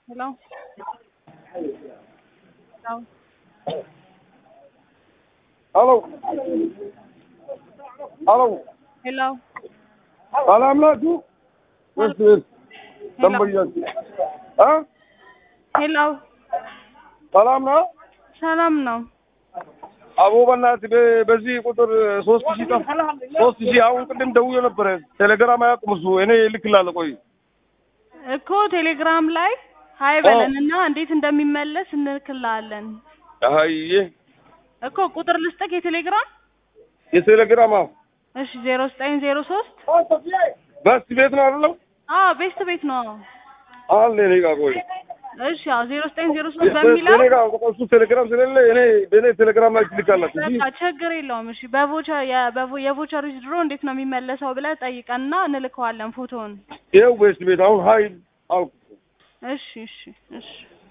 Hello? Hello? Aló. Aló. Hello? ሰላም ናችሁ? ወይስ ደንበኛችሁ? አ ሄሎ ሰላም ነው? ሰላም ነው። አቦ በእናትህ በ- በዚህ ቁጥር ሶስት ሺህ ጠፍ ሶስት ሺህ አሁን ቅድም ደውዬ ነበረ። ቴሌግራም አያውቅም እሱ። እኔ እልክልሃለሁ። ቆይ እኮ ቴሌግራም ላይ ሀይ በለን እና እንዴት እንደሚመለስ እንልክልሃለን አየ እኮ ቁጥር ልስጥክ የቴሌግራም የቴሌግራም አዎ፣ እሺ ዜሮ ዘጠኝ ዜሮ ሶስት በስት ቤት ነው አይደለም? አዎ ቤስት ቤት ነው አለ እኔ ጋር ቆይ እሺ አዎ ዜሮ ዘጠኝ ዜሮ ሶስት በሚለው እኔ ጋር እሱ ቴሌግራም ስለሌለ እኔ በእኔ ቴሌግራም ላይ ትልካላችሁ እንጂ በቃ ችግር የለውም እሺ በቮቸር የበቮ- የቮቸር ድሮ እንዴት ነው የሚመለሰው ብለህ ጠይቀንና እንልከዋለን ፎቶውን ይኸው በስት ቤት አሁን ሀይል አልኩ። እሺ እሺ እሺ